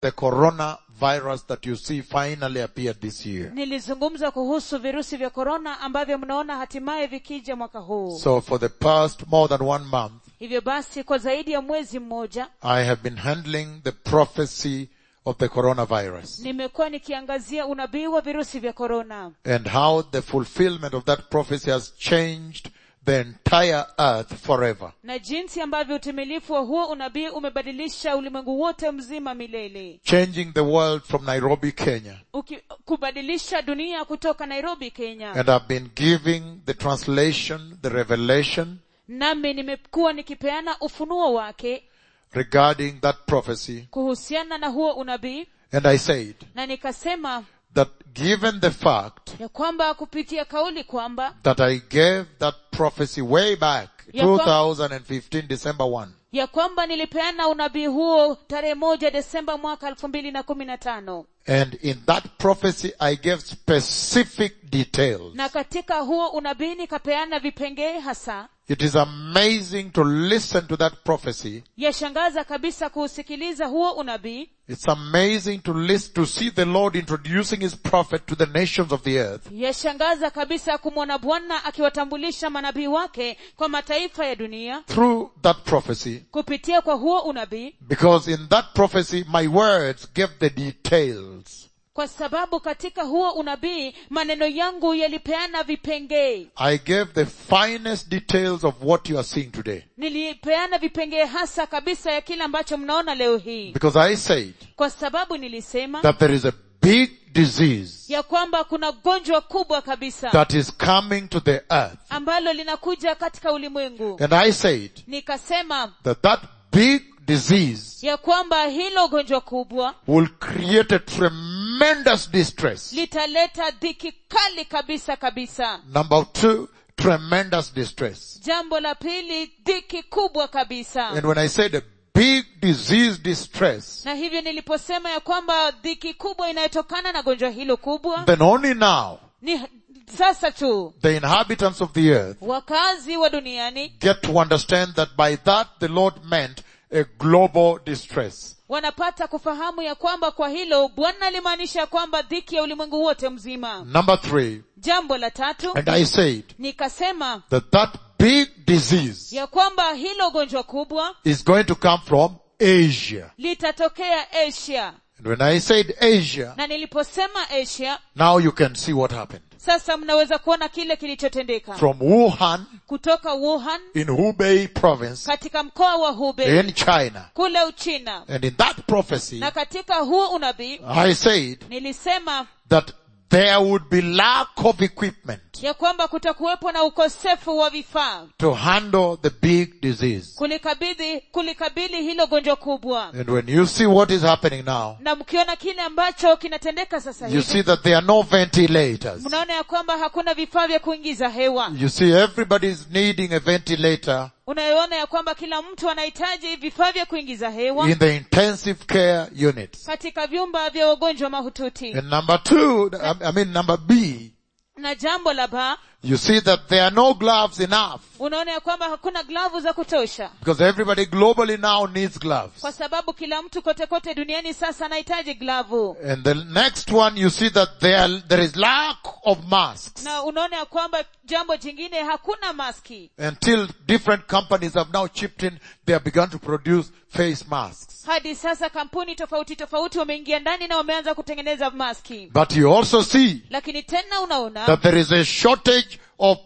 the coronavirus that you see finally appeared this year. nilizungumza kuhusu virusi vya korona ambavyo mnaona hatimaye vikija mwaka huu So for the past more than one month, hivyo basi kwa zaidi ya mwezi mmoja I have been handling the prophecy of the coronavirus nimekuwa nikiangazia unabii wa virusi vya korona and how the fulfillment of that prophecy has changed the entire earth forever. na jinsi ambavyo utimilifu wa huo unabii umebadilisha ulimwengu wote mzima milele Changing the world from Nairobi, Kenya. Uki, kubadilisha dunia kutoka nairobi kenya And I've been giving the translation, the revelation nami nimekuwa nikipeana ufunuo wake regarding that prophecy. kuhusiana na huo unabii And I said na nikasema that given the fact ya kwamba kupitia kauli kwamba that I gave that prophecy way back, Ya kwa- 2015 December 1, ya kwamba nilipeana unabii huo tarehe moja desemba mwaka elfu mbili na kumi na tano and in that prophecy I gave specific details. na katika huo unabii nikapeana vipengee hasa It is amazing to listen to that prophecy. yashangaza kabisa kuusikiliza huo unabii It's amazing to listen, to see the Lord introducing His prophet to the nations of the earth. yashangaza kabisa kumwona bwana akiwatambulisha manabii wake kwa mataifa ya dunia Through that prophecy, kupitia kwa huo unabii because in that prophecy my words gave the details. kwa sababu katika huo unabii maneno yangu yalipeana vipengee I gave the finest details of what you are seeing today. nilipeana vipengee hasa kabisa ya kile ambacho mnaona leo hii Because I said kwa sababu nilisema that there is a big disease ya kwamba kuna gonjwa kubwa kabisa that is coming to the earth. ambalo linakuja katika ulimwengu And I said nikasema that that big disease ya kwamba hilo gonjwa kubwa will create a tremendous distress. litaleta dhiki kali kabisa kabisa Number two, tremendous distress. jambo la pili dhiki kubwa kabisa And when I said a big disease distress, na hivyo niliposema ya kwamba dhiki kubwa inayotokana na gonjwa hilo kubwa then only now ni sasa tu the inhabitants of the earth wakazi wa duniani get to understand that by that the Lord meant a global distress. wanapata kufahamu ya kwamba kwa hilo bwana alimaanisha ya kwamba dhiki ya ulimwengu wote mzima Number three, jambo la tatu and I said nikasema that that big disease ya kwamba hilo gonjwa kubwa is going to come from Asia. litatokea asia And when I said Asia, na niliposema asia now you can see what happened. sasa mnaweza kuona kile kilichotendeka From Wuhan kutoka wuhan in Hubei province katika mkoa wa hubei in China. kule uchina And in that prophecy, na katika huo unabii I said nilisema that there would be lack of equipment ya kwamba kutakuwepo na ukosefu wa vifaa to handle the big disease. kulikabidhi kulikabili hilo gonjwa kubwa And when you see what is happening now, na mkiona kile ambacho kinatendeka sasa you hivi see that there are no ventilators. mnaona ya kwamba hakuna vifaa vya kuingiza hewa You see everybody is needing a ventilator unayoona ya kwamba kila mtu anahitaji vifaa vya kuingiza hewa in the intensive care units. katika vyumba vya wagonjwa mahututi And number two, I I mean number B, na jambo la ba you see that there are no gloves enough unaona ya kwamba hakuna glavu za kutosha because everybody globally now needs gloves. kwa sababu kila mtu kote kote duniani sasa anahitaji glavu And the next one, you see that there, there is lack of masks na unaona ya kwamba jambo jingine hakuna maski until different companies have now chipped in. They have begun to produce face masks. hadi sasa kampuni tofauti tofauti wameingia ndani na wameanza kutengeneza maski But you also see lakini tena unaona that there is a shortage of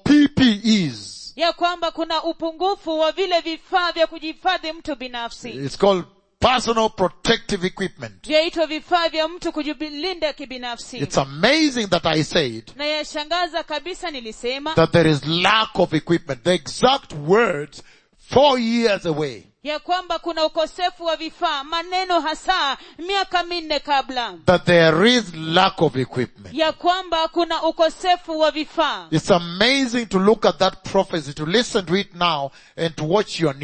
PPEs. ya kwamba kuna upungufu wa vile vifaa vya kujihifadhi mtu binafsi It's called personal protective equipment. vyaitwa vifaa vya mtu kujilinda kibinafsi It's amazing that I said na yashangaza kabisa nilisema that there is lack of equipment. The exact words four years away. ya kwamba kuna ukosefu wa vifaa maneno hasa miaka minne kabla That there is lack of equipment. ya kwamba kuna ukosefu wa vifaa It's amazing to look at that prophecy, to listen to it now and to watch your news.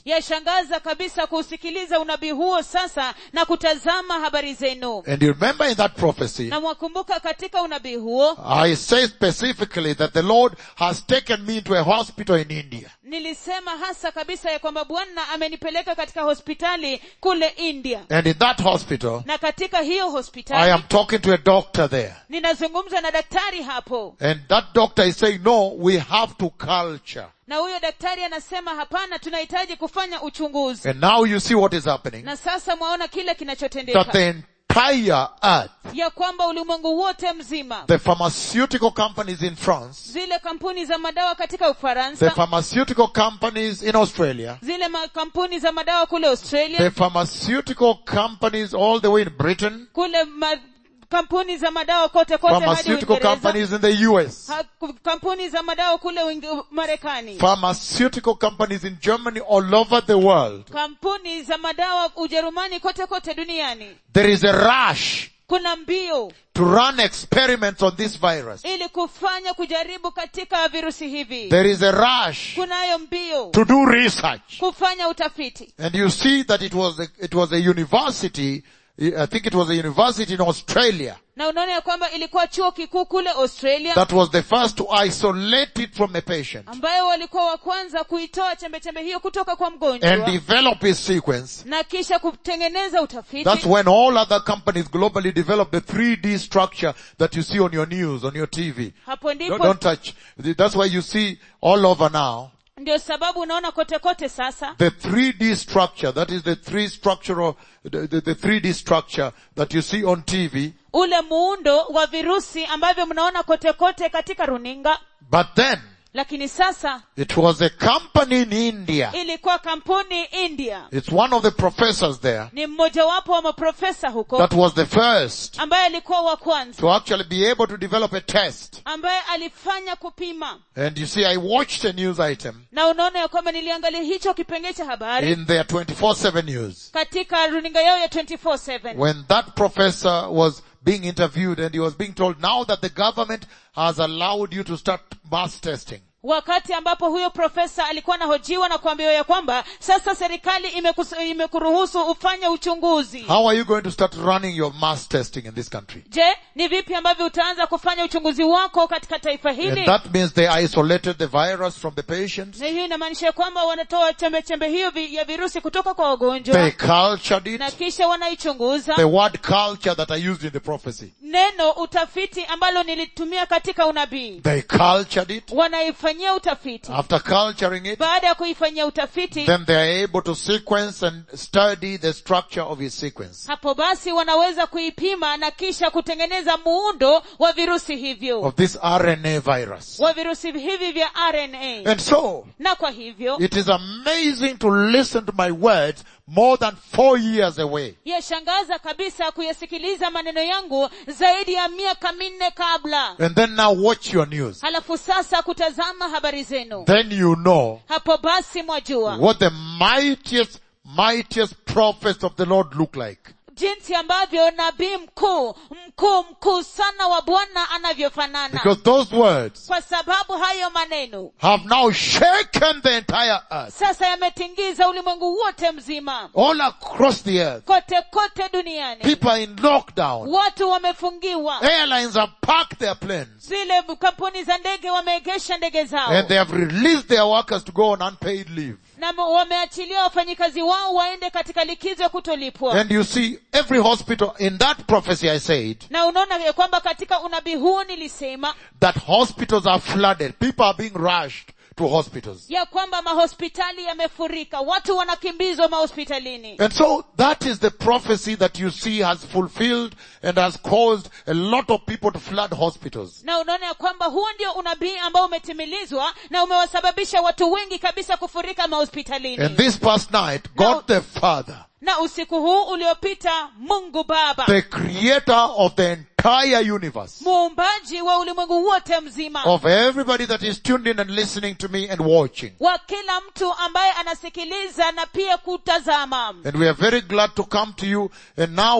yashangaza kabisa kuusikiliza unabii huo sasa na kutazama habari zenu And you remember in that prophecy, na mwakumbuka katika unabii huo I say specifically that the Lord has taken me to a hospital in India. nilisema hasa kabisa ya kwamba bwana amenipeleka katika hospitali kule india And in that hospital, na katika hiyo I hospitali am talking to a doctor there. ninazungumza na daktari hapo And that doctor is saying, no, we have to culture. na huyo daktari anasema hapana tunahitaji kufanya uchunguzi And now you see what is happening. na sasa mwaona kile That kinachotendeka the entire earth, ya kwamba ulimwengu wote mzima the pharmaceutical companies in France, zile kampuni za madawa katika the ufaransa pharmaceutical companies in Australia, zile makampuni za madawa kule the australia pharmaceutical companies all the way in Britain, kule ma, kampuni za madawa kote kote hadi pharmaceutical uingereza companies in the US, Ha- kampuni za madawa kule Uinge- marekani pharmaceutical companies in Germany all over the world. kampuni za madawa ujerumani kote kote duniani There is a rush kuna mbio to run experiments on this virus. ili kufanya kujaribu katika virusi hivi There is a rush kunayo mbio to do research. kufanya utafiti And you see that it was a, it was a university, I think it was a university in Australia na unaona ya kwamba ilikuwa chuo kikuu kule australia that was the first to isolate it from a patient ambayo walikuwa wa kwanza kuitoa chembechembe hiyo kutoka kwa and mgonjwa develop his sequence. na kisha kutengeneza utafiti That's when all other companies globally develop the 3D structure that you see on your news, on your TV. hapo Don't, ndipo don't touch. That's why you see all over now ndio sababu unaona kote kote sasa the 3D structure, that is the three structural, the, the, the 3D structure that you see on TV. ule muundo wa virusi ambavyo mnaona kote kote katika runinga But then, lakini sasa it was a company in India. ilikuwa kampuni india It's one of the professors there ni mmojawapo wa maprofesa huko that was the first ambaye alikuwa wa kwanza to actually be able to develop a test. ambaye alifanya kupima And you see, I watched a news item na unaona ya kwamba niliangalia hicho kipengee cha habari in their 24-7 news katika runinga yao ya 24/7 when that professor was being interviewed and he was being told now that the government has allowed you to start mass testing. wakati ambapo huyo profesa alikuwa anahojiwa na kuambiwa ya kwamba sasa serikali imekus- imekuruhusu ufanye uchunguzi How are you going to start running your mass testing in this country? je ni vipi ambavyo utaanza kufanya uchunguzi wako katika taifa And hili that means they isolated the virus from the patients. na hiyo inamaanisha kwamba wanatoa chembe chembe hiyo vi- ya virusi kutoka kwa wagonjwa They cultured na it. kisha wanaichunguza The word culture that I used in the prophecy. neno utafiti ambalo nilitumia katika unabii They cultured it. wanaifanyia utafiti After culturing it, baada ya kuifanyia utafiti then they are able to sequence and study the structure of his sequence. hapo basi wanaweza kuipima na kisha kutengeneza muundo wa virusi hivyo Of this RNA virus. wa virusi hivi vya rna And so, na kwa hivyo it is amazing to listen to my words more than four years away. yashangaza kabisa kuyasikiliza maneno yangu zaidi ya miaka minne kabla And then now watch your news. halafu sasa kutazama habari zenu Then you know hapo basi mwajua what the mightiest, mightiest prophets of the Lord look like. jinsi ambavyo nabii mkuu mkuu mkuu sana wa bwana anavyofanana Because those words kwa sababu hayo maneno have now shaken the entire earth. sasa yametingiza ulimwengu wote mzima All across the earth. kote kote duniani People are in lockdown. watu wamefungiwa Airlines have parked their planes. zile kampuni za ndege wameegesha ndege zao And they have released their workers to go on unpaid leave. na mo- wameachilia wafanyikazi wao waende katika likizo ya kutolipwa And you see, every hospital, in that prophecy I said, na unaona ya kwamba katika unabii huo nilisema that hospitals are flooded. People are being rushed to hospitals. ya kwamba mahospitali yamefurika watu wanakimbizwa mahospitalini And so that is the prophecy that you see has fulfilled and has caused a lot of people to flood hospitals. na unaona ya kwamba huo ndio unabii ambao umetimilizwa na umewasababisha watu wengi kabisa kufurika And mahospitalini this past night, God the Father, na usiku huu uliopita mungu baba the creator of the entire universe, muumbaji wa ulimwengu wote mzima of everybody that is tuned in and listening to me and watching. wa kila mtu ambaye anasikiliza na pia kutazama And we are very glad to come to you and now we are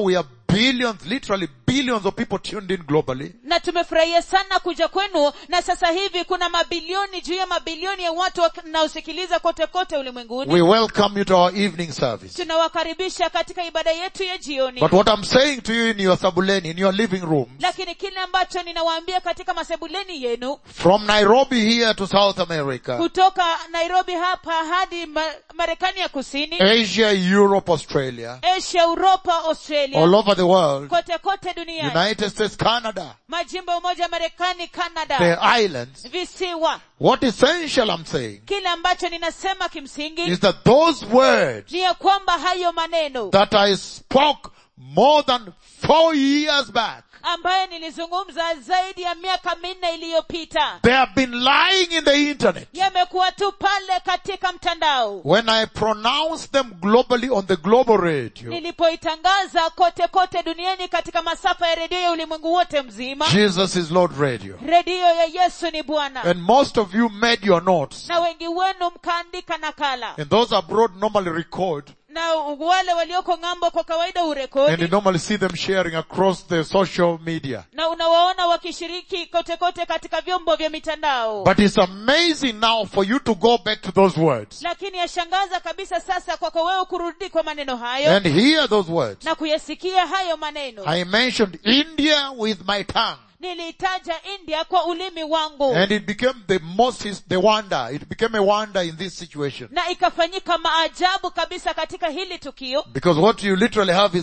billions, literally billions of people tuned in globally. na tumefurahia sana kuja kwenu na sasa hivi kuna mabilioni juu ya mabilioni ya watu wanaosikiliza kote kote ulimwenguni We welcome you to our evening service. tunawakaribisha katika ibada yetu ya jioni But what I'm saying to you in your sabuleni, in your living room, lakini kile ambacho ninawaambia katika masebuleni yenu from Nairobi here to South America, kutoka nairobi hapa hadi ma- marekani ya kusini Asia, Europe, Australia, asia uropa australia all over the world, kote kote duniani United States, Canada, majimbo ya umoja wa marekani canada the islands, visiwa what essential I'm saying kile ambacho ninasema kimsingi is that those words ni ya kwamba hayo maneno that I spoke more than four years back, ambayo nilizungumza zaidi ya miaka minne iliyopita they have been lying in the internet. yamekuwa tu pale katika mtandao When I pronounce them globally on the global radio, nilipoitangaza kote kote duniani katika masafa ya redio ya ulimwengu wote mzima Jesus is Lord Radio. redio ya yesu ni bwana And most of you made your notes. na wengi wenu mkaandika nakala And those abroad normally record. na wale walioko ng'ambo kwa kawaida And you urekodi normally see them sharing across the social media. na unawaona wakishiriki kote kote katika vyombo vya mitandao But it's amazing now for you to go back to those words lakini yashangaza kabisa sasa kwako wewe kurudi kwa maneno hayo and hear those words. na kuyasikia hayo maneno I mentioned India with my tongue. niliitaja india kwa ulimi wangu And it became the most, the wonder. It became a wonder in this situation. na ikafanyika maajabu kabisa katika hili tukio Because what you literally have is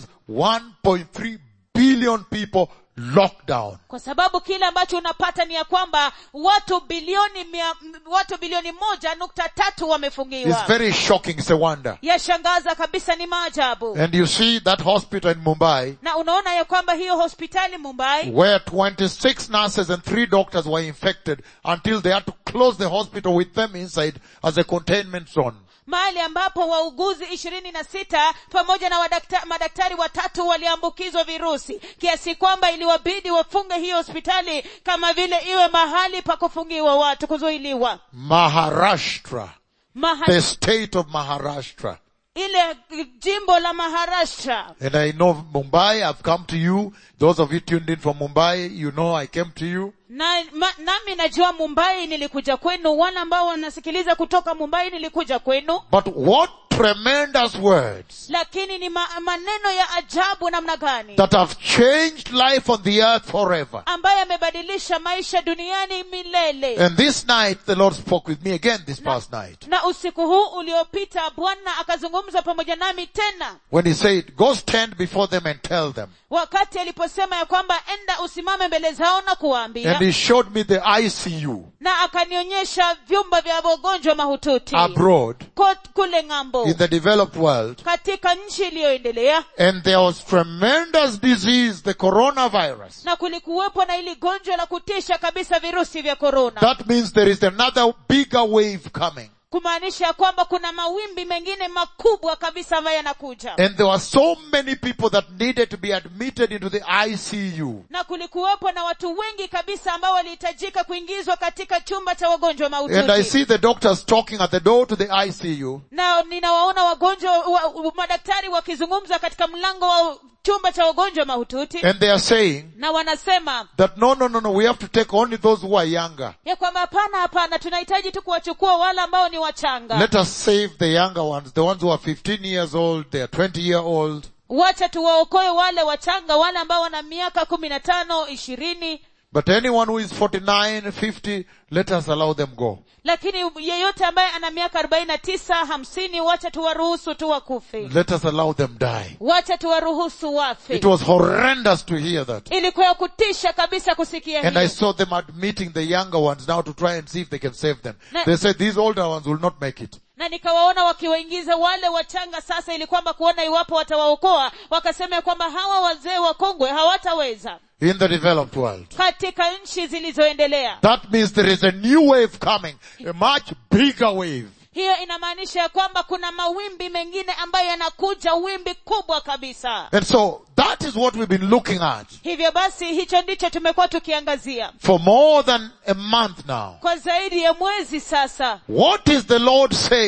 1.3 billion people locked down. kwa sababu kile ambacho unapata ni ya kwamba watu bilioni mia, m- watu bilioni moja nukta tatu It's wamefungiwa very shocking. It's a wonder. yashangaza kabisa ni maajabu And you see that hospital in Mumbai na unaona ya kwamba hiyo hospitali mumbai where 26 nurses and 3 doctors were infected until they had to close the hospital with them inside as a containment zone. mahali ambapo wauguzi ishirini na sita pamoja na wadakta, madaktari watatu waliambukizwa virusi kiasi kwamba iliwabidi wafunge hiyo hospitali kama vile iwe mahali pa kufungiwa watu kuzuiliwa Maharashtra. Maha, The state of Maharashtra. ile jimbo la maharashtra And I know Mumbai, I've come to you. Those of you tuned in from Mumbai, you know I came to you. na ma, nami najua mumbai nilikuja kwenu wale ambao wanasikiliza kutoka mumbai nilikuja kwenu But what tremendous words lakini ni ma, maneno ya ajabu namna gani that have changed life on the earth forever. ambaye amebadilisha maisha duniani milele And this night the Lord spoke with me again this past night. na usiku huu uliopita bwana akazungumza pamoja nami tena When he said, go stand before them and tell them. wakati aliposema ya kwamba enda usimame mbele zao na kuwaambia And he showed me the ICU na akanionyesha vyumba vya wagonjwa mahututi abroad Kot- kule ng'ambo in the developed world. katika nchi iliyoendelea And there was tremendous disease, the coronavirus. na kulikuwepo na ili gonjwa la kutisha kabisa virusi vya korona That means there is another bigger wave coming. kumaanisha kwamba kuna mawimbi mengine makubwa kabisa ambayo yanakuja And there were so many people that needed to be admitted into the ICU. na kulikuwepo na watu wengi kabisa ambao walihitajika kuingizwa katika chumba cha wagonjwa And I mahututi see the doctors talking at the door to the ICU. na ninawaona wagonjwa wa, wa, madaktari wakizungumza katika mlango wa chumba cha wagonjwa mahututi And they are saying na wanasema that no, no, no, no, we have to take only those who are younger. ya kwamba hapana hapana tunahitaji tu kuwachukua wale ambao ni wachanga Let us save the younger ones, the ones who are 15 years old, they are 20 year old. wacha tuwaokoe wale wachanga wale ambao wana miaka kumi na tano ishirini But anyone who is 49, 50, let us allow them go. lakini yeyote ambaye ana miaka arobaini na tisa hamsini wacha tuwaruhusu tu wakufe Let us allow them die. wacha tuwaruhusu wafe It was horrendous to hear that. ilikuwa ya kutisha kabisa kusikia And I hiyo saw them admitting the younger ones now to try and see if they can save them. Na- They said these older ones will not make it. na nikawaona wakiwaingiza wale wachanga sasa ili kwamba kuona iwapo watawaokoa wakasema ya kwamba hawa wazee wakongwe hawataweza In the developed world. katika nchi zilizoendelea That means there is a new wave coming. A much bigger wave. hiyo inamaanisha ya kwamba kuna mawimbi mengine ambayo yanakuja wimbi kubwa kabisa And so that is what we've been looking at hivyo basi hicho ndicho tumekuwa tukiangazia for more than a month now. kwa zaidi ya mwezi sasa What is the Lord saying?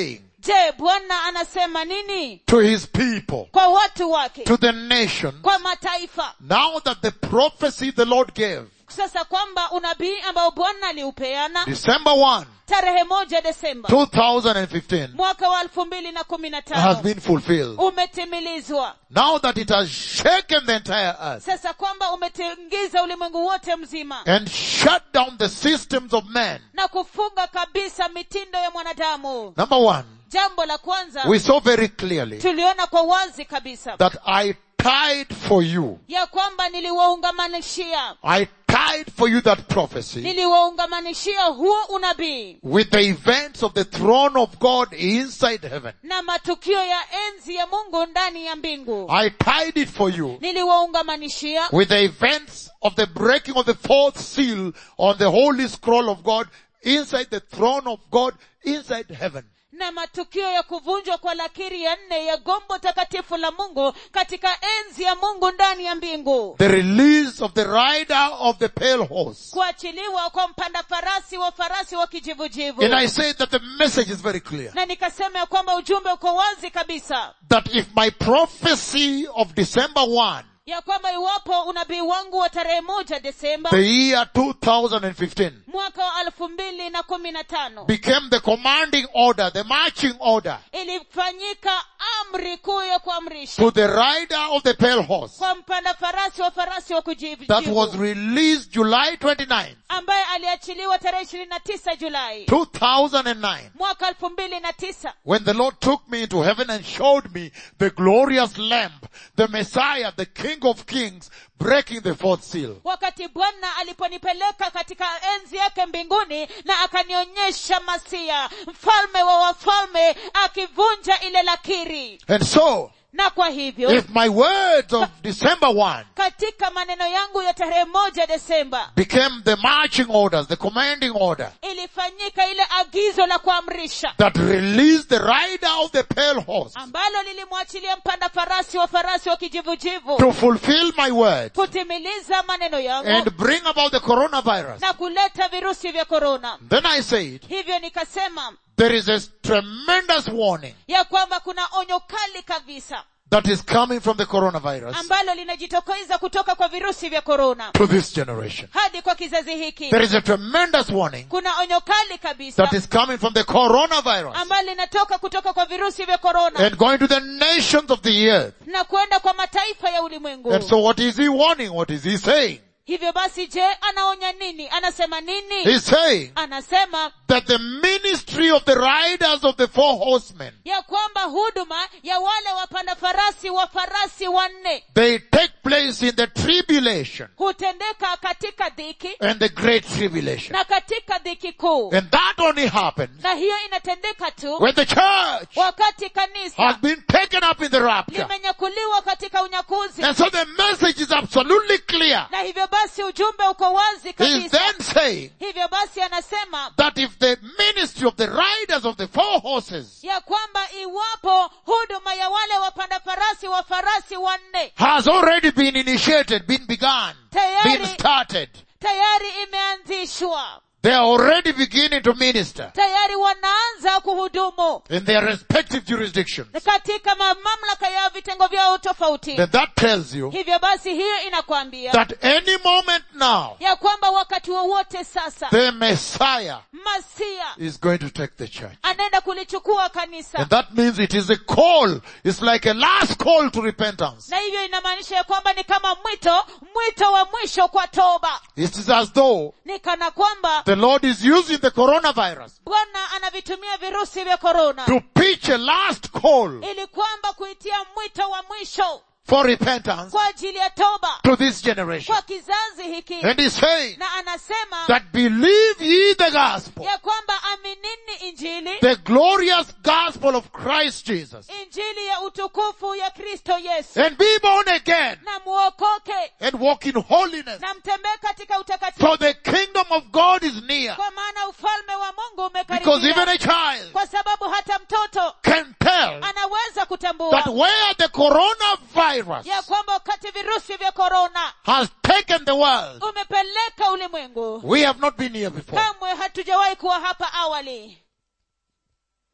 je bwana anasema nini to his people, kwa watu wake to the nation, kwa mataifa now that the prophecy the Lord gave, sasa kwamba unabii ambao bwana aliupeana December 1, tarehe moja desemba 2015, mwaka wa elfu mbili na kumi na has tano been fulfilled. umetimilizwa Now that it has shaken the entire earth sasa kwamba umetingiza ulimwengu wote mzima and shut down the systems of man. na kufunga kabisa mitindo ya mwanadamu Number one, jambo la kwanza we saw very clearly tuliona kwa wazi kabisa that I tied for you. ya kwamba niliwaungamanishia I tied for you that prophecy niliwaungamanishia huo unabii with the events of the throne of God inside heaven. na matukio ya enzi ya mungu ndani ya mbingu I tied it for you niliwaungamanishia with the events of the breaking of the fourth seal on the holy scroll of God inside the throne of God inside heaven. na matukio ya kuvunjwa kwa lakiri ya nne ya gombo takatifu la mungu katika enzi ya mungu ndani ya mbingu The release of the rider of the pale horse. kuachiliwa kwa mpanda farasi wa farasi wa kijivujivu And I say that the message is very clear. na nikasema ya kwamba ujumbe uko wazi kabisa That if my prophecy of December 1, ya kwamba iwapo unabii wangu wa tarehe moja desemba the year 2015, mwaka wa elfu mbili na kumi na tano became the commanding order, the marching order ilifanyika amri kuu ya kuamrisha to the rider of the pale horse kwa mpanda farasi wa farasi wa that was kujivujivu released July 29, ambaye aliachiliwa tarehe ishirini na tisa julai 2009, mwaka elfu mbili na tisa when the Lord took me into heaven and showed me the glorious lamb, the Messiah, the King of kings, breaking the fourth seal. wakati bwana aliponipeleka katika enzi yake mbinguni na akanionyesha masia mfalme wa wafalme akivunja ile lakiri And so, na kwa hivyo if my words of December 1 katika maneno yangu ya tarehe moja desemba became the marching orders, the commanding order ilifanyika ile agizo la kuamrisha that released the rider of the pale horse ambalo lilimwachilia mpanda farasi wa farasi wa kijivujivu to fulfill my word kutimiliza maneno yangu and bring about the coronavirus. na kuleta virusi vya korona Then I said, hivyo nikasema there is a tremendous warning ya kwamba kuna onyo kali kabisa that is coming from the coronavirus ambalo linajitokeza kutoka kwa virusi vya korona to this generation. hadi kwa kizazi hiki There is a tremendous warning kuna onyo kali kabisa that is coming from the coronavirus ambalo linatoka kutoka kwa virusi vya korona and going to the nations of the earth. na kwenda kwa mataifa ya ulimwengu And so what is he warning? What is he saying? hivyo basi je anaonya nini anasema nini He's saying anasema that the ministry of the riders of the four horsemen, ya kwamba huduma ya wale wapanda farasi wa farasi wanne they take place in the tribulation hutendeka katika dhiki and the great tribulation. na katika dhiki kuu And that only happens na hiyo inatendeka tu when the church wakati kanisa has been taken up in the rapture. limenyakuliwa katika unyakuzi And so the message is absolutely clear. na hivyo basi ujumbe uko wazi He's kabisa then saying hivyo basi anasema that if the ministry of the riders of the four horses ya kwamba iwapo huduma ya wale wapanda farasi wa farasi wanne has already been initiated, been begun, been tayari started, tayari imeanzishwa they are already beginning to minister tayari wanaanza kuhudumu in their respective jurisdictions. katika ma- mamlaka ya vitengo vyao tofauti Then that tells you hivyo basi hiyo inakwambia that any moment now, ya kwamba wakati wowote sasa the Messiah masia is going to take the church. anaenda kulichukua kanisa And that means it is a call. It's like a last call to repentance. na hivyo inamaanisha ya kwamba ni kama mwito mwito wa mwisho kwa toba It is as though ni kana kwamba the Lord is using the coronavirus bwana anavitumia virusi vya korona to pitch a last call ili kwamba kuitia mwito wa mwisho for repentance kwa ajili ya toba to this generation. kwa kizazi hiki And he's saying na anasema that believe ye the gospel, ya kwamba aminini injili the glorious gospel of Christ Jesus, injili ya utukufu ya kristo yesu and be born again na muokoke and walk in holiness. na mtembee katika utakatifu For the kingdom of God is near. kwa maana ufalme wa mungu Because even umekaribia a child kwa sababu hata mtoto can tell anaweza kutambua that where the coronavirus ya kwamba wakati virusi vya korona has taken the world, umepeleka ulimwengu we have not been here before. kamwe hatujawahi kuwa hapa awali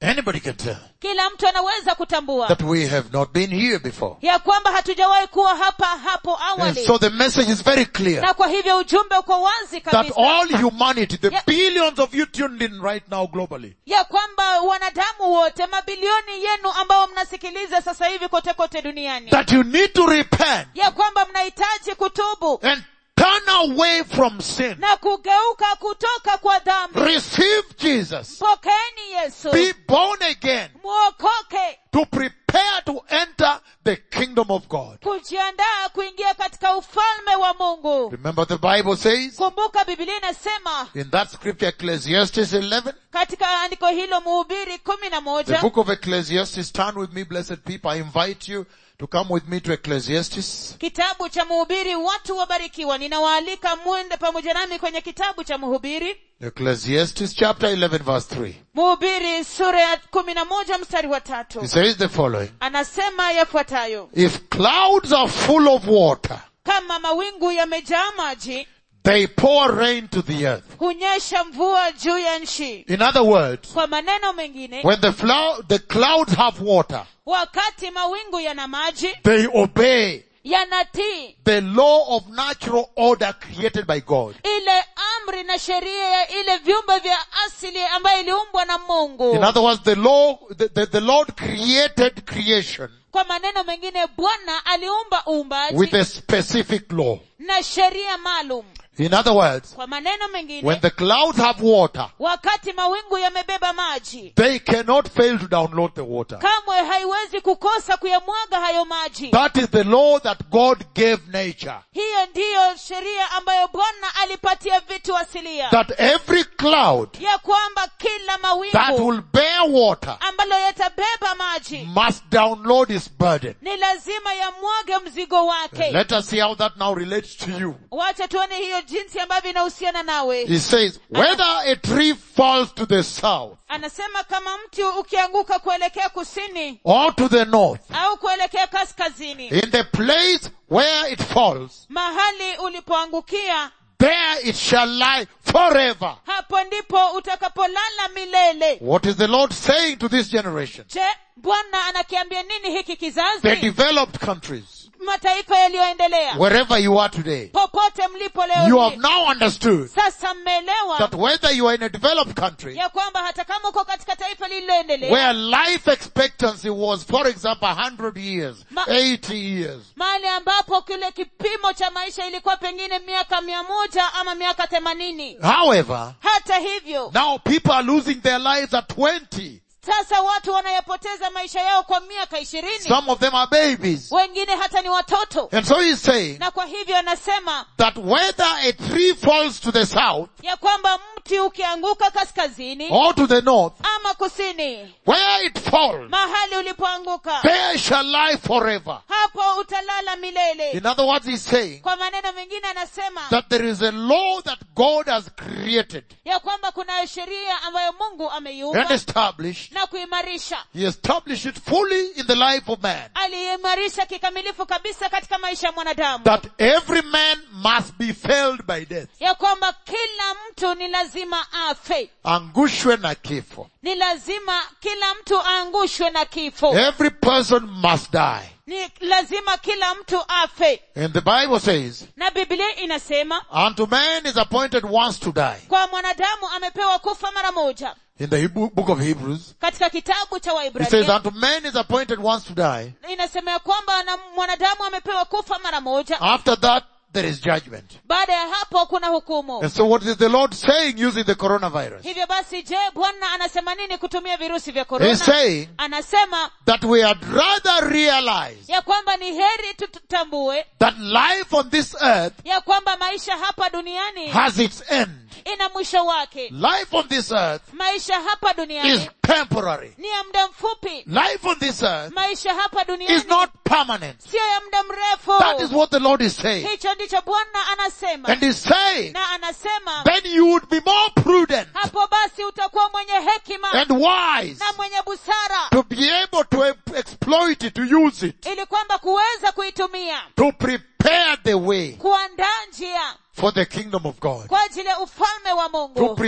Anybody can tell kila mtu anaweza kutambua that we have not been here before. ya kwamba hatujawahi kuwa hapa hapo And awali so the message is very clear na kwa hivyo ujumbe uko wazi that kabisa all humanity, the Yeah. billions of you tuned in right now globally, ya kwamba wanadamu wote mabilioni yenu ambao mnasikiliza sasa hivi kote kote duniani that you need to repent ya kwamba mnahitaji kutubu and turn away from sin. na kugeuka kutoka kwa dhambi Receive Jesus. pokeeni yesu Be born again mwokoke to prepare to enter the kingdom of God. kujiandaa kuingia katika ufalme wa mungu Remember the Bible says kumbuka bibilia inasema in that scripture Ecclesiastes 11, katika andiko hilo muhubiri kumi na the moja book of Ecclesiastes, turn with me blessed people. I invite you to come with me to Ecclesiastes. kitabu cha mhubiri watu wabarikiwa ninawaalika mwende pamoja nami kwenye kitabu cha mhubiri Ecclesiastes chapter 11 verse 3. mhubiri sura ya kumi na moja mstari wa tatu He says the following. anasema yafuatayo If clouds are full of water, kama mawingu yamejaa maji they pour rain to the earth. hunyesha mvua juu ya nchi In other words, kwa maneno mengine when the flow, the clouds have water, wakati mawingu yana maji they obey yanatii the law of natural order created by God. ile amri na sheria ya ile viumbe vya asili ambayo iliumbwa na mungu In other words, the law, the, the, the Lord created creation kwa maneno mengine bwana aliumba uumbaji with a specific law. na sheria maalum In other words, kwa maneno when mengine the clouds have water, wakati mawingu yamebeba maji they cannot fail to download the water. kamwe haiwezi kukosa kuyamwaga hayo maji That is the law that God gave nature. hiyo ndiyo sheria ambayo bwana alipatia vitu asilia That every cloud ya kwamba kila that mawingu will bear water ambalo yatabeba maji must download its burden. ni lazima yamwage mzigo wake Let us see how that now relates to you. wacha tuone hiyo jinsi ambavyo inahusiana nawe He says, whether a tree falls to the south anasema kama mti ukianguka kuelekea kusini or to the north, au kuelekea kaskazini in the place where it falls, mahali ulipoangukia there it shall lie forever. hapo ndipo utakapolala milele What is the Lord saying to this generation? je bwana anakiambia nini hiki The kizazi developed countries, mataifa yaliyoendelea wherever you are today, popote mlipo leo you hii. have now understood sasa mmeelewa that whether you are in a developed country, ya kwamba hata kama uko katika taifa lililoendelea where life expectancy was, for example, 100 years, Ma- 80 years, mahali ambapo kile kipimo cha maisha ilikuwa pengine miaka mia moja ama miaka themanini however, hata hivyo now people are losing their lives at 20. sasa watu wanayapoteza maisha yao kwa miaka ishirini Some of them are babies. wengine hata ni watoto And so he's saying na kwa hivyo anasema that whether a tree falls to the south ya kwamba mti ukianguka kaskazini or to the north, ama kusini where it falls, mahali ulipoanguka there shall lie forever. hapo utalala milele In other words, he's saying kwa maneno mengine anasema that there is a law that God has created ya kwamba kuna sheria ambayo mungu and ameiumba established. na kuimarisha He established it fully in the life of man. aliimarisha kikamilifu kabisa katika maisha ya mwanadamu That every man must be felled by death. ya kwamba kila mtu ni lazima afe Angushwe na kifo. ni lazima kila mtu aangushwe na kifo Every person must die. ni lazima kila mtu afe And the Bible says, na biblia inasema unto man is appointed once to die. kwa mwanadamu amepewa kufa mara moja In the Hebrew, book of Hebrews, katika kitabu cha it says, waibrania unto man is appointed once to die. inasema ya kwamba na mwanadamu amepewa kufa mara moja After that, there is judgment. baada ya hapo kuna hukumu And so what is the Lord saying using the coronavirus? hivyo basi je bwana anasema nini kutumia virusi vya He's korona saying anasema that we had rather realize ya kwamba ni heri tutambue that life on this earth ya kwamba maisha hapa duniani has its end. ina mwisho wake Life on this earth maisha hapa is duniani temporary. ni ya muda mfupi Life on this earth maisha hapa is duniani not permanent. siyo ya muda mrefu That is what the Lord is saying. hicho ndicho bwana anasema And he's saying, na anasema then you would be more prudent hapo basi utakuwa mwenye hekima and wise na mwenye busara to be able to em- exploit it, to use it, ili kwamba kuweza kuitumia to prepare the way kuandaa njia for the kingdom of God. kwa ajili ya ufalme wa To mungu prepare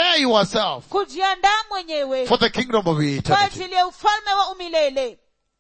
prepare yourself kujiandaa mwenyewe for the kingdom of kwa eternity. ajili ya ufalme wa umilele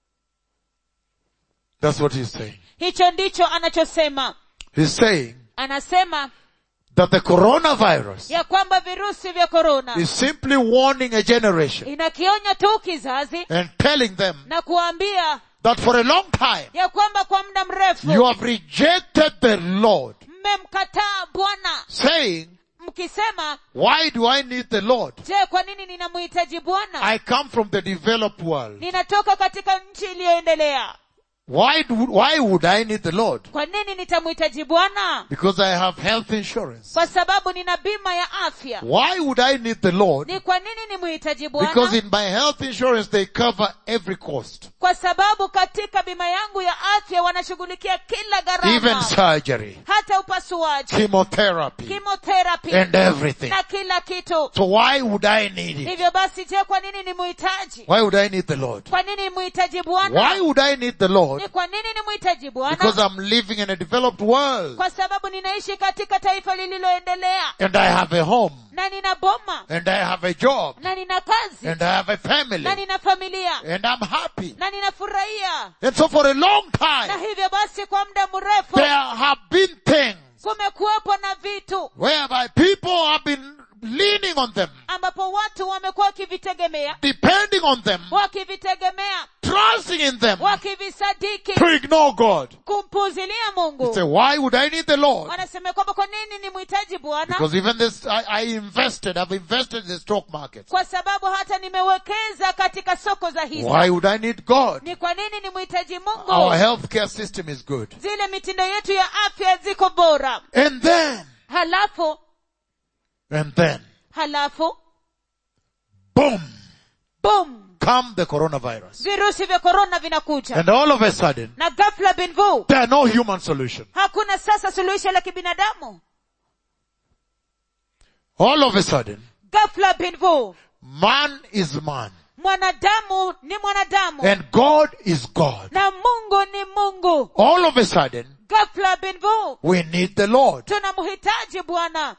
That's what he's saying. hicho ndicho anachosema He's saying anasema that the coronavirus ya kwamba virusi vya korona is simply warning a generation inakionya tu kizazi and telling them na kuambia that for a long time ya kwamba kwa muda you mrefu have rejected the Lord, mmemkataa bwana saying, mkisema why do I need the Lord? je kwa nini ninamhitaji bwana I come from the developed world. ninatoka katika nchi iliyoendelea Why do, why would I need the Lord? kwa nini nitamhitaji bwana Because I have health insurance. kwa sababu nina bima ya afya Why would I need the Lord? ni kwa nini nimhitaji Because bwana in my health insurance they cover every cost. kwa sababu katika bima yangu ya afya wanashughulikia kila Even gharama surgery, hata upasuaji chemotherapy, chemotherapy and everything. na kila kitu So why would I need it? hivyo basi je kwa nini nimhitaji Why would I need the Lord? kwa nini nimhitaji Why bwana would I need the Lord? ni kwa nini nimhitaji Because bwana I'm living in a developed world kwa sababu ninaishi katika taifa lililoendelea and I have a home na nina boma and I have a job na nina kazi and I have a family na nina familia and I'm happy. na ninafurahia And so for a long na time hivyo basi kwa muda mrefu there have been things kumekuwepo na vitu whereby people have been leaning on them, ambapo watu wamekuwa wakivitegemea depending on them, wakivitegemea trusting in them wakivisadiki to ignore God. kumpuzilia You mungu say, why would I need the Lord? wanasema kwamba kwa nini ni mhitaji bwana Because even this, I, I invested, I've invested in the stock market. kwa sababu hata nimewekeza katika soko za hisa Why would I need God? ni kwa nini ni mhitaji Our mungu healthcare system is good. zile mitindo yetu ya afya ziko bora And then, halafu and then, halafu boom, bum come the coronavirus. virusi vya korona vinakuja And all of a sudden, na ghafla binvu there are no human solution. hakuna sasa suluhisho la kibinadamu All of a sudden, ghafla binvu man is man. mwanadamu ni mwanadamu And God is God. na mungu ni mungu All of a sudden, ghafla binvu we need the Lord. tunamhitaji bwana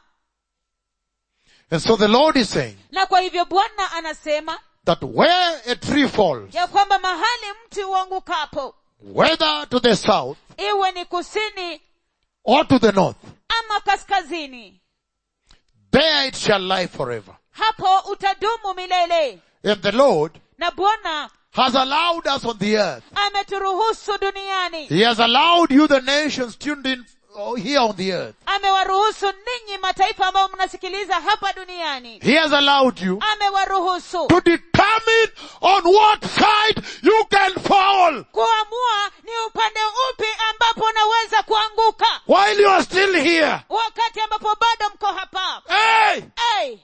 And so the Lord is saying na kwa hivyo bwana anasema that where a tree falls, ya kwamba mahali mti uangukapo whether to the south iwe ni kusini or to the north, ama kaskazini there it shall lie forever. hapo utadumu milele And the Lord na bwana has allowed us on the earth. ameturuhusu duniani He has allowed you, the nations tuned in oh, here on the earth. amewaruhusu ninyi mataifa ambayo mnasikiliza hapa duniani He has allowed you amewaruhusu to determine on what side you can fall kuamua ni upande upi ambapo unaweza kuanguka while you are still here. wakati ambapo bado mko hapa Hey! hey,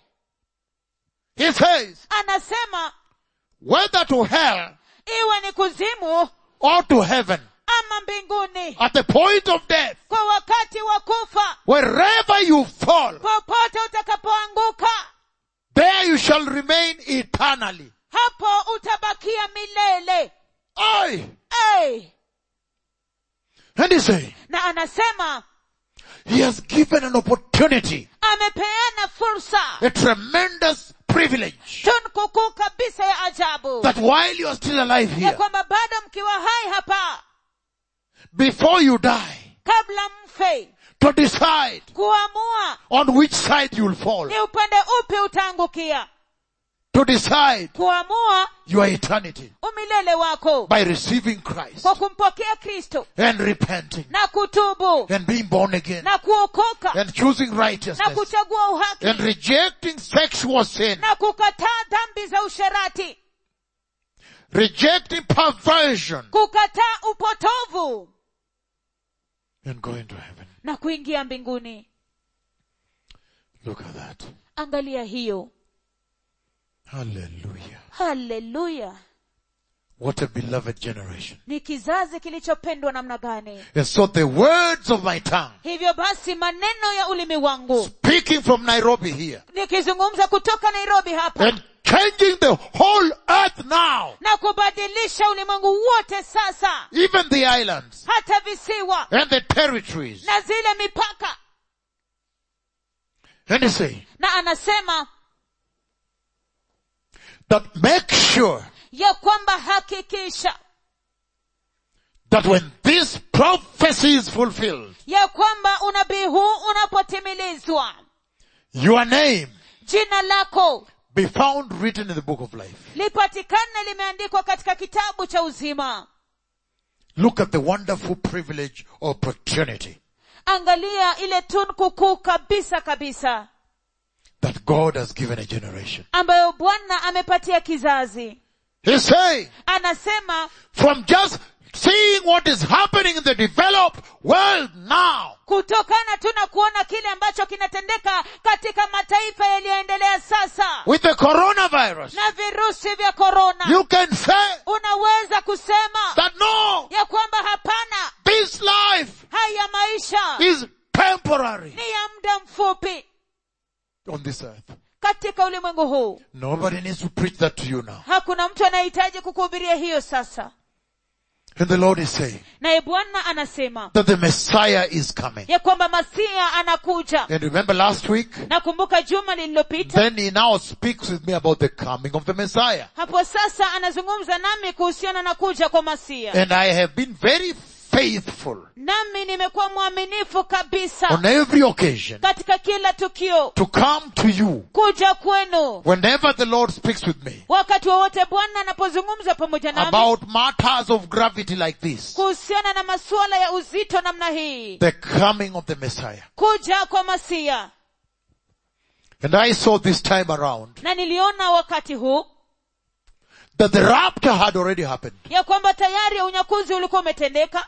He says, anasema whether to hell iwe ni kuzimu or to heaven, ama mbinguni at the point of death, kwa wakati wa kufa wherever you fall, popote utakapoanguka there you shall remain eternally. hapo utabakia milele Aye. hey. And he say, na anasema he has given an opportunity, amepeana fursa a tremendous privilege, tunkukuu kabisa ya ajabu that while you are still alive ya here, kwamba bado mkiwa hai hapa before you die, kabla mfe to decide kuamua on which side you'll fall, ni upande upi utaangukia to decide kuamua your eternity umilele wako by receiving Christ kwa kumpokea kristo and repenting na kutubu and being born again na kuokoka and choosing na righteousness kuchagua uhaki and rejecting sexual sin, na kukataa dhambi za usherati rejecting perversion kukataa upotovu and going to heaven. na kuingia mbinguni Look at that. angalia hiyo Hallelujah. haleluya What a beloved generation. ni kizazi kilichopendwa namna gani And so the words of my tongue, hivyo basi maneno ya ulimi wangu speaking from Nairobi here, nikizungumza kutoka nairobi hapa and changing the whole earth now, na kubadilisha ulimwengu wote sasa even the islands hata visiwa and the territories. na zile mipaka And he say, na anasema that make sure ya kwamba hakikisha that when this prophecy is fulfilled, ya kwamba unabii huu unapotimilizwa your name jina lako be found written in the book of life. lipatikane limeandikwa katika kitabu cha uzima Look at the wonderful privilege or opportunity angalia ile tunku kuu kabisa kabisa that God has given a generation. ambayo bwana amepatia kizazi He's saying, anasema from just seeing what is happening in the developed world now, kutokana tu na kuona kile ambacho kinatendeka katika mataifa yaliyoendelea sasa with the coronavirus, na virusi vya korona you can say unaweza kusema that no, ya kwamba hapana this life haya maisha is temporary ni ya muda mfupi on this earth. katika ulimwengu huu Nobody needs to preach that to you now. hakuna mtu anayehitaji kukuhubiria hiyo sasa And the Lord is saying naye bwana anasema that the Messiah is coming. ya kwamba masia anakuja And remember last week, nakumbuka juma lililopita then he now speaks with me about the coming of the Messiah. hapo sasa anazungumza nami kuhusiana na kuja kwa masia And I have been very faithful nami nimekuwa mwaminifu kabisa on every occasion katika kila tukio to come to you kuja kwenu whenever the Lord speaks with me wakati wowote bwana anapozungumza pamoja nami about matters of gravity like this. kuhusiana na masuala ya uzito namna hii The coming of the Messiah. kuja kwa masia And I saw this time around na niliona wakati huu that the rapture had already happened. ya kwamba tayari unyakuzi ulikuwa umetendeka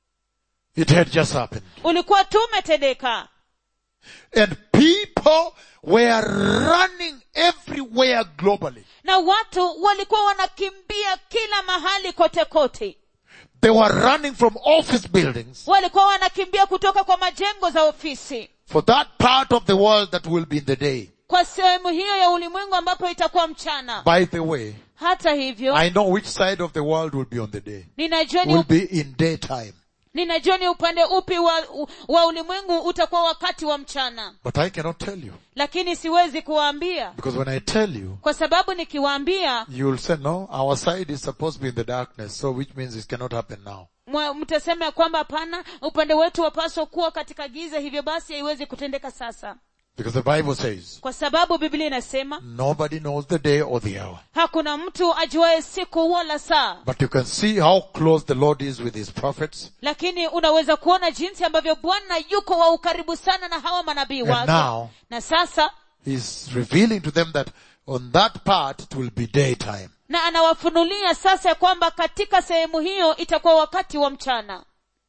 It had just happened. ulikuwa tu umetendeka And people were running everywhere globally. na watu walikuwa wanakimbia kila mahali kote kote They were running from office buildings walikuwa wanakimbia kutoka kwa majengo za ofisi for that part of the world that will be in the day. kwa sehemu hiyo ya ulimwengu ambapo itakuwa mchana By the way, hata hivyo I know which side of the world will be on the day. ninajua ni, Will be in daytime. ninajua ni upande upi wa, wa ulimwengu utakuwa wakati wa mchana But I cannot tell you. lakini siwezi kuwaambia Because when I tell you, kwa sababu nikiwaambia you will say, no, our side is supposed to be in the darkness, so which means it cannot happen now. mwa- mtasema ya kwamba hapana upande wetu wapaswa kuwa katika giza hivyo basi haiwezi kutendeka sasa Because the Bible says, kwa sababu biblia inasema nobody knows the day or the hour. hakuna mtu ajuaye siku wala saa But you can see how close the Lord is with His prophets. lakini unaweza kuona jinsi ambavyo bwana yuko wa ukaribu sana na hawa manabii And wake now, na sasa He's revealing to them that on that part it will be daytime. na anawafunulia sasa ya kwamba katika sehemu hiyo itakuwa wakati wa mchana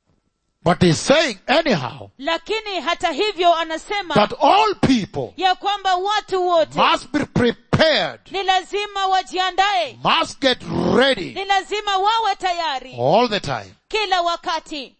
But He's saying anyhow lakini hata hivyo anasema that all people ya kwamba watu wote must be prepared, ni lazima wajiandae must get ready ni lazima wawe tayari all the time. kila wakati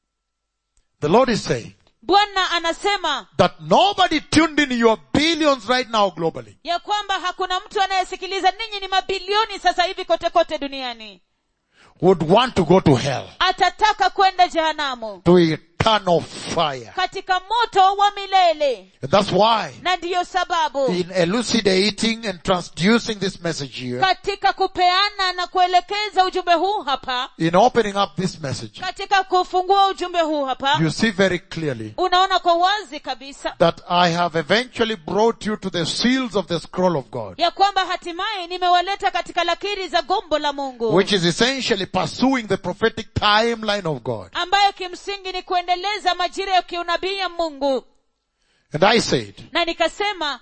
The Lord is saying bwana anasema that nobody tuned in your billions right now globally ya kwamba hakuna mtu anayesikiliza ninyi ni mabilioni sasa hivi kote kote duniani would want to go to hell, atataka kwenda jehanamu to eternal fire. katika moto wa milele And that's why na ndiyo sababu in elucidating and transducing this message here, katika kupeana na kuelekeza ujumbe huu hapa in opening up this message, katika kufungua ujumbe huu hapa you see very clearly unaona kwa wazi kabisa that I have eventually brought you to the seals of the scroll of God, ya kwamba hatimaye nimewaleta katika lakiri za gombo la mungu which is essentially pursuing the prophetic timeline of God. ambayo kimsingi ni kuendeleza majira ya kiunabii ya mungu And I said, na nikasema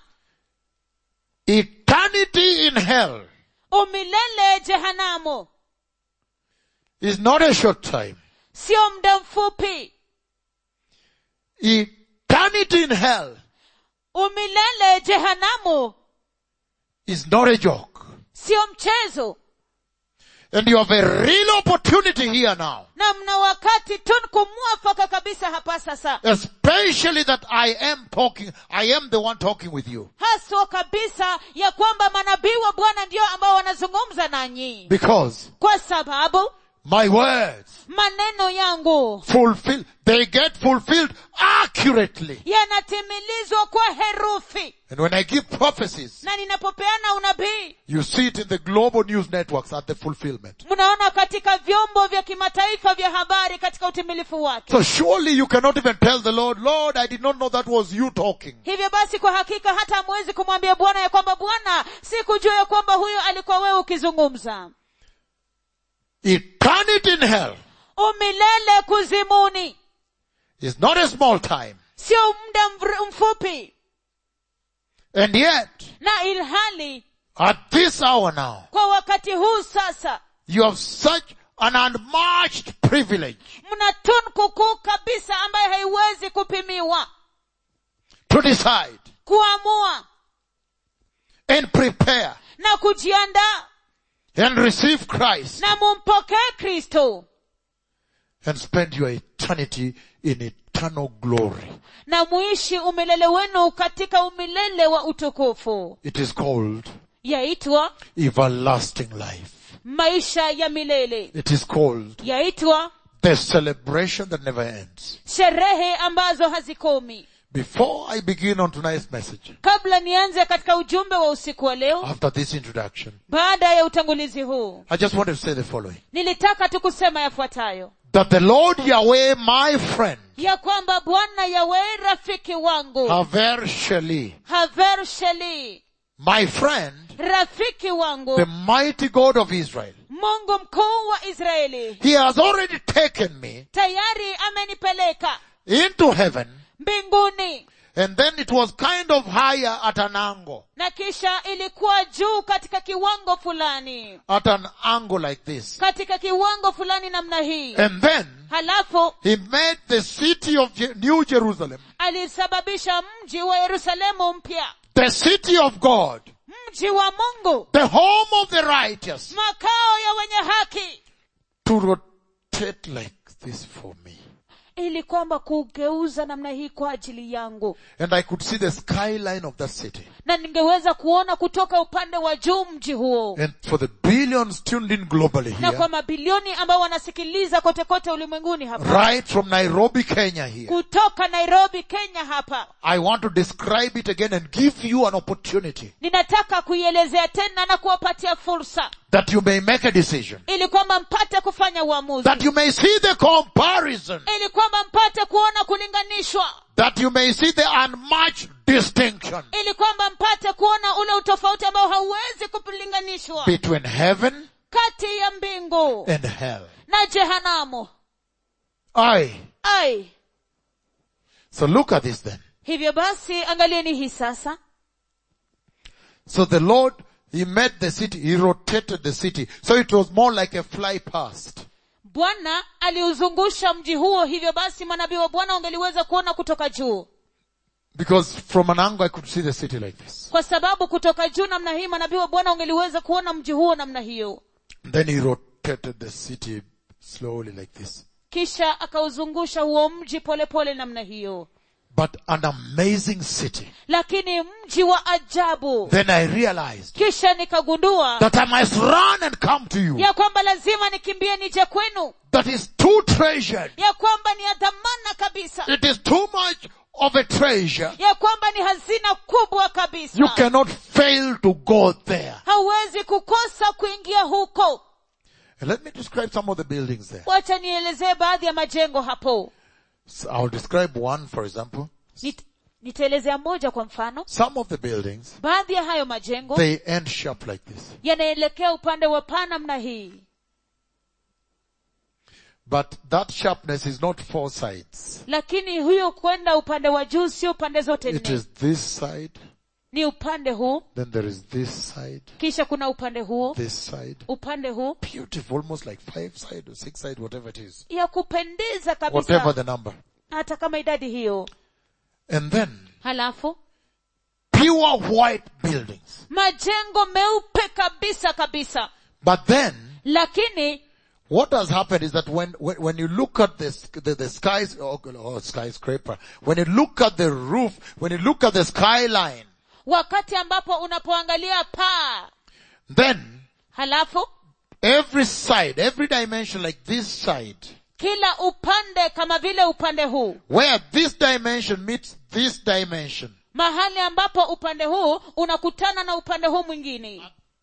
eternity in hell umilele jehanamu is not a short time. sio muda mfupi Eternity in hell umilele jehanamu is not a joke. sio mchezo And you have a real opportunity here now. na mna wakati tunku mwafaka kabisa hapa sasa Especially that I am talking, I am the one talking with you. haswa kabisa ya kwamba manabii wa bwana ndio ambao wanazungumza nanyi Because kwa sababu my words maneno yangu fulfill, they get fulfilled accurately. yanatimilizwa kwa herufi And when I give prophecies, na ninapopeana unabii You see it in the global news networks at the fulfillment. mnaona katika vyombo vya kimataifa vya habari katika utimilifu wake So surely you cannot even tell the Lord, Lord, I did not know that was you talking. hivyo basi kwa hakika hata hamwezi kumwambia bwana ya kwamba bwana sikujua ya kwamba huyo alikuwa wewe ukizungumza Eternity in hell umilele kuzimuni is not a small time. sio muda mvr- mfupi And yet, na ilhali at this hour now, kwa wakati huu sasa you have such an unmatched privilege mna tunku kuu kabisa ambayo haiwezi kupimiwa to decide kuamua and prepare na kujiandaa and receive Christ na mumpokee kristo and spend your eternity in eternal glory. na muishi umilele wenu katika umilele wa utukufu It is called yaitwa everlasting life. maisha ya milele It is called yaitwa the celebration that never ends. sherehe ambazo hazikomi Before I begin on tonight's message, kabla nianze katika ujumbe wa usiku wa leo after this introduction, baada ya utangulizi huu I just want to say the following. nilitaka tu kusema yafuatayo That the Lord Yahweh, my friend, ya kwamba bwana yawe rafiki wangu Haver Sheli, haver sheli my friend, rafiki wangu the mighty God of Israel, mungu mkuu wa israeli He has already taken me tayari amenipeleka into heaven mbinguni and then it was kind of higher at an angle, na kisha ilikuwa juu katika kiwango fulani at an angle like this. katika kiwango fulani namna hii And then halafu He made the city of Je- New Jerusalem, alisababisha mji wa yerusalemu mpya the city of God, mji wa mungu the home of the righteous, makao ya wenye haki to rotate like this for me. ili kwamba kugeuza namna hii kwa ajili yangu And I could see the skyline of that city. na ningeweza kuona kutoka upande wa juu mji huo And for the billions tuned in globally na here, kwa mabilioni ambao wanasikiliza kote kote ulimwenguni hapa right from Nairobi, Kenya here, kutoka nairobi kenya hapa I want to describe it again and give you an opportunity ninataka kuielezea tena na kuwapatia fursa that you may make a decision, ili kwamba mpate kufanya uamuzi that you may see the comparison, ili kwamba mpate kuona kulinganishwa that you may see the unmatched distinction ili kwamba mpate kuona ule utofauti ambao hauwezi kulinganishwa between heaven kati ya mbingu and hell. na jehanamu I. ai So look at this then. hivyo basi angalieni hii sasa So the Lord, He made the city, He rotated the city. So it was more like a fly past. bwana aliuzungusha mji huo hivyo basi manabii wa bwana wangeliweza kuona kutoka juu Because from an angle I could see the city like this. kwa sababu kutoka juu namna hii manabii wa bwana wangeliweza kuona mji huo namna hiyo Then He rotated the city slowly like this. kisha akauzungusha huo mji polepole pole namna hiyo But an amazing city. lakini mji wa ajabu Then I realized kisha nikagundua that I must run and come to you. ya kwamba lazima nikimbie nije kwenu That is too treasured. ya kwamba ni ya dhamana kabisa It is too much of a treasure. ya kwamba ni hazina kubwa kabisa You cannot fail to go there. hauwezi kukosa kuingia huko And let me describe some of the buildings there. wacha nielezee baadhi ya majengo hapo So I'll describe one, for example. Nit, nitaelezea moja kwa mfano Some of the buildings, baadhi ya hayo majengo they end sharp like this. yanaelekea upande wa paa namna hii But that sharpness is not four sides. lakini huyo kwenda upande wa juu sio pande zote It nne is this side, ni upande huu then there is this side, kisha kuna upande huo this side. upande huu Beautiful, almost like five side or six side, whatever it is. ya kupendeza Whatever kabisa the number. hata kama idadi hiyo And then, halafu pure white buildings. majengo meupe kabisa kabisa But then, lakini what has happened is that when, when, when you look at this, the, the skies, or, or skyscraper, when you look at the roof, when you look at the skyline, wakati ambapo unapoangalia paa then halafu every side, every dimension like this side, kila upande kama vile upande huu where this dimension meets this dimension, mahali ambapo upande huu unakutana na upande huu mwingine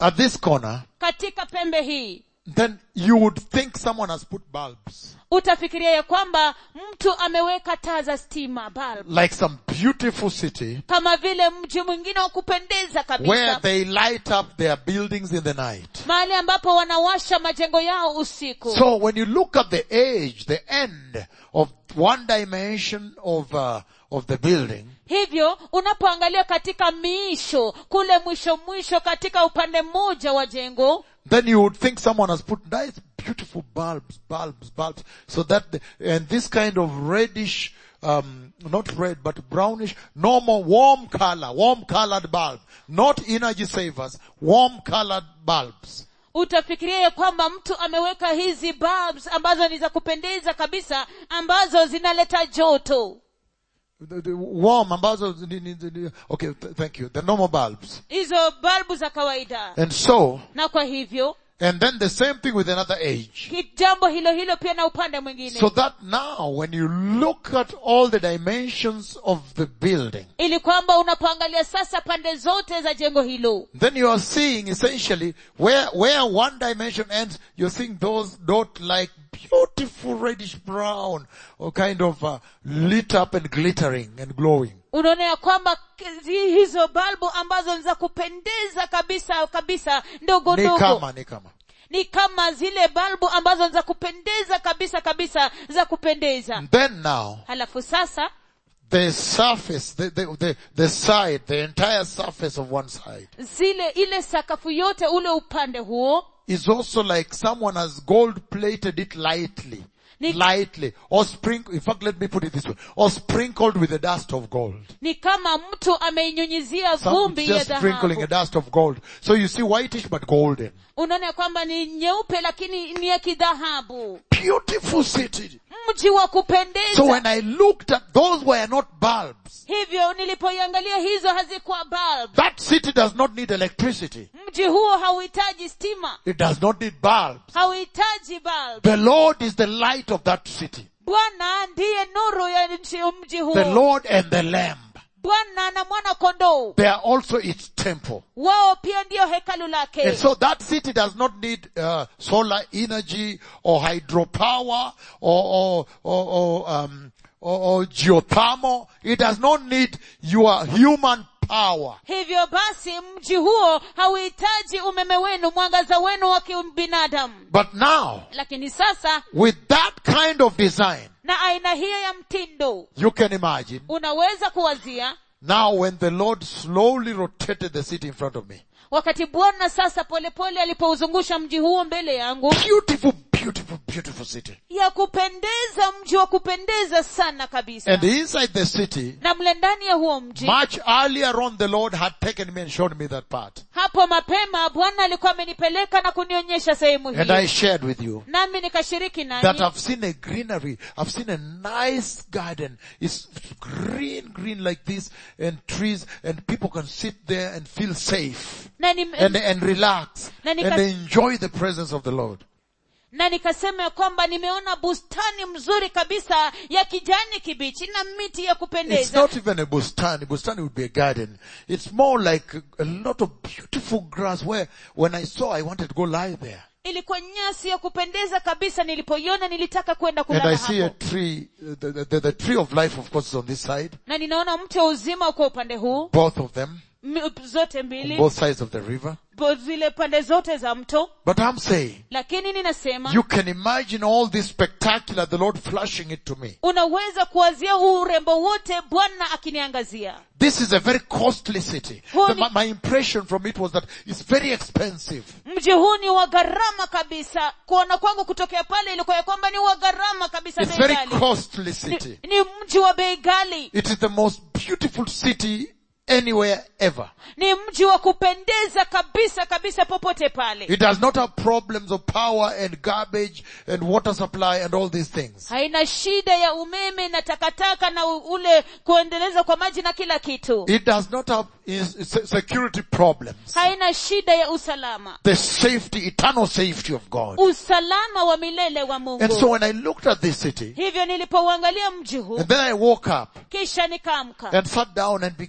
at this corner, katika pembe hii then you would think someone has put bulbs. utafikiria ya kwamba mtu ameweka taa za stima bulb Like some beautiful city kama vile mji mwingine wa kupendeza where kabisa they light up their buildings in the night. mahali ambapo wanawasha majengo yao usiku So when you look at the age, the end of one dimension of, uh, of the building, hivyo unapoangalia katika miisho kule mwisho mwisho katika upande mmoja wa jengo then you would think someone has put nice beautiful bulbs, bulbs, bulbs, so that the, and this kind of reddish, um, not red, but brownish, normal warm color, warm colored bulb, not energy savers, warm colored bulbs. utafikiria ya kwamba mtu ameweka hizi bulbs ambazo ni za kupendeza kabisa ambazo zinaleta joto The, the warm, ambazo, ni- ni- ni- okay, th- thank you, the normal bulbs. hizo balbu za kawaida And so, na kwa hivyo and then the same thing with another age. ki- jambo hilo hilo pia na upande mwingine So that now when you look at all the dimensions of the building, ili kwamba unapoangalia sasa pande zote za jengo hilo then you are seeing essentially where, where one dimension ends, you're seeing those dot like beautiful reddish brown or kind of uh, lit up and glittering and glowing. unaona ya kwamba ki- hizo balbu ambazo ni za kupendeza kabisa kabisa ndogo Ni ndogo kama, ni kama. ni kama zile balbu ambazo ni za kupendeza kabisa kabisa za kupendeza Then now, halafu sasa the surface, the, the, the, the side, the entire surface of one side zile ile sakafu yote ule upande huo is also like someone has gold plated it lightly. Ni- lightly. Or sprinkle, in fact let me put it this way. Or sprinkled with the dust of gold. ni kama mtu ameinyunyizia Some vumbi ya just sprinkling a dhahabu dust of gold. So you see whitish but golden. unaona ya kwamba ni nyeupe lakini ni ya kidhahabu Beautiful city. mji wa So kupendeza when I looked at, those were not bulbs. hivyo nilipoiangalia hizo hazikuwa bulb That city does not need electricity. mji huo hauhitaji stima It does not need bulbs. hauhitaji bulb The Lord is the light of that city. bwana ndiye nuru ya nchi- mji The huo Lord and the Lamb. bwana na mwana kondoo They are also its temple. wao pia ndiyo hekalu lake And so that city does not need uh, solar energy or hydropower or or or, or um or, or geothermal. It does not need your human power. hivyo basi mji huo hauhitaji umeme wenu mwangaza wenu wa kibinadamu But now, lakini sasa with that kind of design, na aina hiyo ya mtindo you can imagine unaweza kuwazia now when the Lord slowly rotated the city in front of me. wakati bwana sasa polepole alipouzungusha mji huo mbele yangu Beautiful, beautiful, beautiful city. ya kupendeza mji wa kupendeza sana kabisa And inside the city, na mle ndani ya huo mji much earlier on the Lord had taken me and showed me that part. hapo mapema bwana alikuwa amenipeleka na kunionyesha sehemu And I hiyo shared with you. nami nikashiriki that nanyi I've seen a greenery. I've seen a nice garden. It's green, green like this and trees and people can sit there and feel safe na, ni, and, and relax Na and nika- enjoy the presence of the Lord. na nikasema ya kwamba nimeona bustani mzuri kabisa ya kijani kibichi na miti ya It's kupendeza not even a bustani. Bustani would be a garden. It's more like a, a lot of beautiful grass where when I saw I wanted to go lie there. ilikuwa nyasi ya kupendeza kabisa nilipoiona nilitaka kwenda And I kulala see a hapo tree, uh, the, the, the tree of life of course is on this side. na ninaona mti wa uzima kwa upande huu Both of them. m- zote On mbili both sides of the river. bo- zile pande zote za mto But I'm saying, lakini ninasema You can imagine all this spectacular, the Lord flashing it to me. unaweza kuwazia huu urembo wote bwana akiniangazia This is a very costly city. Huu The- ni- my, my impression from it was that it's very expensive. mji huu ni wa gharama kabisa kuona kwangu kutokea pale ilikuwa ya kwamba ni wa gharama kabisa It's bei very ghali. costly city. ni, ni mji wa bei ghali It is the most beautiful city anywhere ever. ni mji wa kupendeza kabisa kabisa popote pale It does not have problems of power and garbage and water supply and all these things. haina shida ya umeme na takataka na u- ule kuendeleza kwa maji na kila kitu It does not have is- se- security problems. haina shida ya usalama The safety, eternal safety of God. usalama wa milele wa And mungu so when I looked at this city, hivyo nilipouangalia mji huu and then I woke up kisha nikaamka and sat down and began to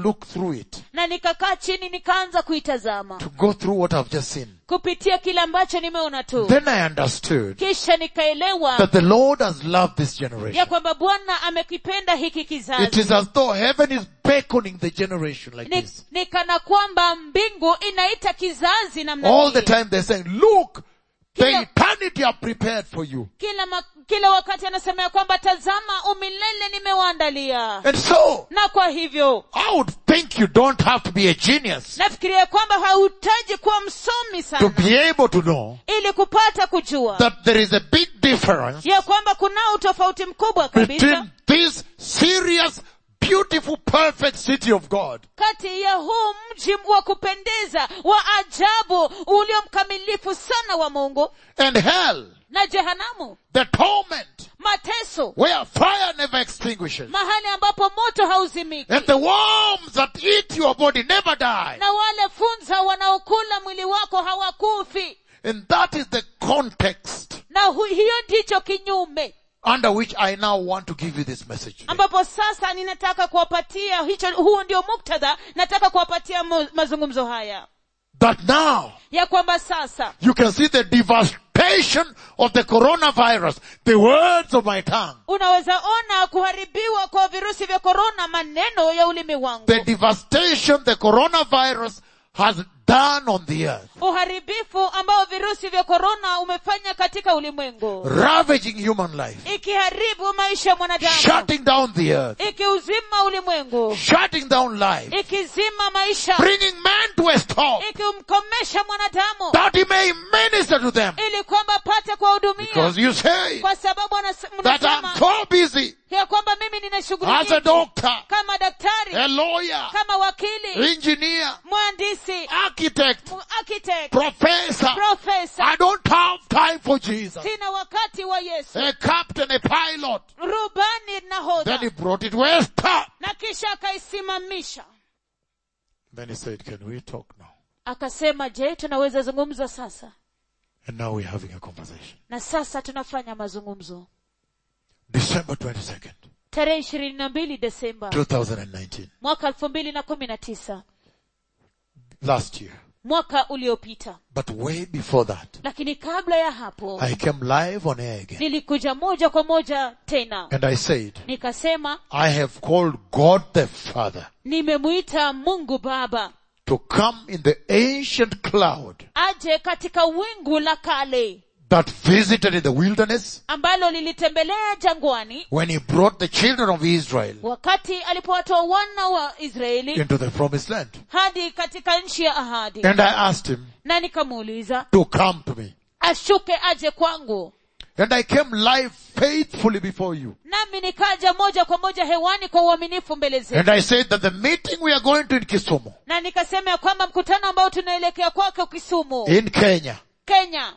look through it, na nikakaa chini nikaanza kuitazama to go through what I've just seen. kupitia kile ambacho nimeona tu Then I understood kisha nikaelewa that the Lord has loved this ya generation. kwamba bwana amekipenda hiki It kizazi is as though heaven is beckoning the generation like ni, this. ni kana kwamba mbingu inaita kizazi namna All the hii. time they're saying, look, the Kila- eternity I've prepared for you. kila, ma, kila wakati anasema ya kwamba tazama umilele nimewaandalia And so, na kwa hivyo I would think you don't have to be a genius nafikiria kwamba hauhitaji kuwa msomi to sana be able to know ili kupata kujua that there is a big difference ya kwamba kunao utofauti mkubwa kabisa between this serious, beautiful, perfect city of God kati ya huu mji wa kupendeza wa ajabu ulio mkamilifu sana wa mungu and hell, na jehanamu the torment, mateso where fire never extinguishes, mahali ambapo moto hauzimiki and the worms that eat your body never die. na wale funza wanaokula mwili wako hawakufi And that is the context na hu, hiyo ndicho kinyume under which I now want to give you this message. today. ambapo sasa ninataka kuwapatia hicho huu ndio muktadha nataka kuwapatia mu- mazungumzo haya That now ya kwamba sasa you can see the devastation of the coronavirus, the words of my tongue, unaweza ona kuharibiwa kwa virusi vya korona maneno ya ulimi wangu the devastation the coronavirus has done on the earth, uharibifu ambao virusi vya korona umefanya katika ulimwengu ravaging human life, ikiharibu maisha ya mwanadamu shutting down the earth, ikiuzima ulimwengu shutting down life, ikizima maisha bringing man to a stop ikimkomesha mwanadamu that he may minister to them. ili kwamba apate kuwahudumia Because you say kwa sababu anas- that I'm mnasema so busy ya kwamba mimi nina shughuli as a nyingi doctor, kama daktari a lawyer, kama wakili engineer, mhandisi architect, mu- architect professor. profesa I don't have time for Jesus. sina wakati wa yesu A captain, a pilot. rubani Then nahodha he brought it to a stop. na kisha akaisimamisha Then he said, can we talk now? akasema je tunaweza zungumza sasa And now we're having a conversation. na sasa tunafanya mazungumzo December 22nd, tarehe ishirini na mbili desemba 2019. mwaka elfu mbili na kumi na tisa Last year. mwaka uliopita But way before that, lakini kabla ya hapo I came live on air again. nilikuja moja kwa moja tena And I said, nikasema I have called God the Father nimemwita mungu baba to come in the ancient cloud aje katika wingu la kale that visited in the wilderness ambalo lilitembelea jangwani when he brought the children of Israel wakati alipowatoa wana wa israeli into the promised land. hadi katika nchi ya ahadi And I asked him na nikamuuliza to come to me. ashuke aje kwangu And I came live faithfully before you. nami nikaja moja kwa moja hewani kwa uaminifu mbele zetu And I said that the meeting we are going to in Kisumu, na nikasema ya kwamba mkutano ambao tunaelekea kwake kisumu in Kenya, kenya